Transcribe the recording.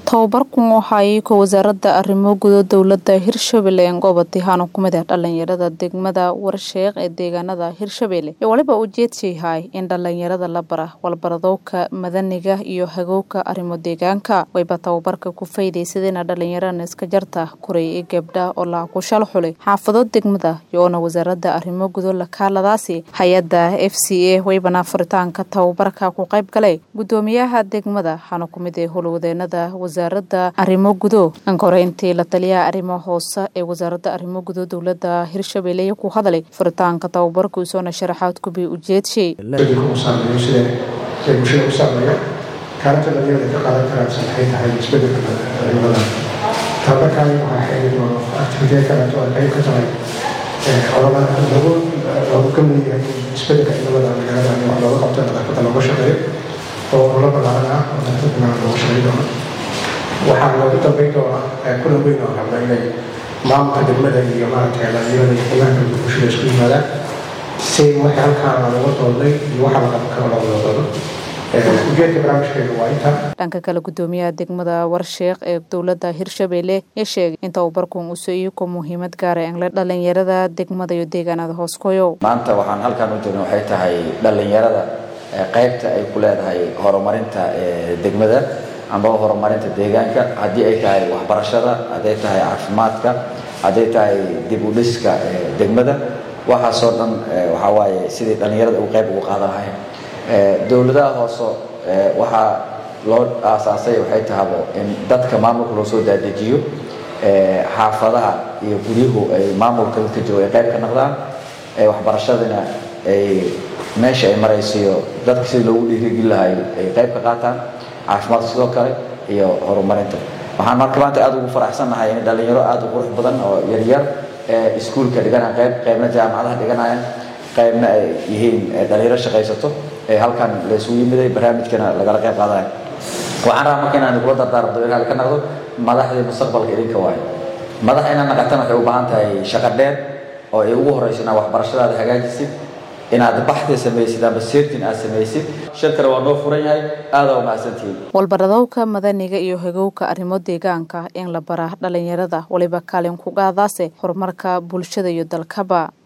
tababarkan waxa ay ka wasaaradda arrimo gudo dowladda hirshabelle goobati haana ku mid ah dhalinyarada degmada warsheeq ee deegaanada hirshabelle iyo waliba ujeedsiyahay in dhalinyarada la bara walbaradowka madaniga iyo hagowka arrimo deegaanka wayba tababarka ku faydaysadeen dhalinyarana iska jarta kuray ee gabdha oo laha ku shal xulay xaafado degmada iyoona wasaaradda arrimo gudo lakaaladaasi hay-adda f c a waybana furitaanka tababarka ku qayb galay gudoomiyaha degmada waxaana ku mid ee howlwadeenada wasaaradda arrimo gudo ankoreyntii la taliyaha arrimo hoose ee wasaaradda arrimo gudo dowladda hirshabelle ku hadlay furitaanka tababarka usoona sharaxaad kubi ujeedshay saameeyo sida ay bulshada u saameeyo kaalinta dhalinyarada ka qaadan karaanse maxay tahay isbedelka cimilada tababarkaani waxaa xeerid oo activitee kaleeto ay qayb ka tahay ololada lagu lagu ka mid yahay isbedelka cimilada magaalada in wax looga qabto nadaafadda looga shaqeeyo oo ololo ballaaran ah oo nadaafadda magaalada looga shaqeyn doono waxaa loogu dambeyn doonaa kulan weyn oo rabna inay maamulka degmada iyo maaragtay dhalinyarada iyo qiimaha kala bulshada isku yimaadaan si wixii halkaan laga doodnay iyo waxa la qaban karo looga doodo ujeedka barnaamijkeedu waa inta dhanka kale gudoomiyaha degmada warsheeq ee dowladda hirshabelle ee sheegay in tababarkan uu soo ku muhiimad gaara engle dhalinyarada degmada iyo deegaanada hooskoyo maanta waxaan halkaan u joogna waxay tahay dhalinyarada qaybta ay ku leedahay horumarinta degmada amba horumarinta deegaanka haddii ay tahay waxbarashada hadday tahay caafimaadka hadday tahay dib u dhiska degmada waxaasoo dhan waxaa waaye sidii dhallinyarada uu qayb ugu qaadan lahayn dowladaha hoose waxaa loo aasaasay waxay tahabo in dadka maamulka loo soo daadejiyo xaafadaha iyo guryuhu ay maamulka dadka jooga ay qayb ka noqdaan waxbarashadina ay meesha ay maraysiyo dadka sidii loogu dhiirigeli lahay ay qayb ka qaataan caafimaadka sidoo kale iyo horumarinta waxaan marka maanta aada ugu faraxsannahay in dhalinyaro aada u qurux badan oo yaryar ee iskuulka dhiganaya qayb qaybna jaamacadaha dhiganayaan qaybna ay yihiin dhalinyaro shaqaysato ee halkan la isugu yimiday barnaamijkana lagala qayb qaadanayo waxaan rabaa marka inaan kula dardaarmdo inaad ka naqdo madaxdii mustaqbalka idinka waayo madax inaad naqatan waxay u baahan tahay shaqo dheer oo ay ugu horeyso inaad waxbarashadaada hagaajisid inaad baxda samaysid amba seertin aad samaysid shirkana waa noo furan yahay aada waa mahadsantihiin walbaradowka madaniga iyo hagowka arrimo deegaanka in la bara dhalinyarada waliba kaalin ku qaadaase horumarka bulshada iyo dalkaba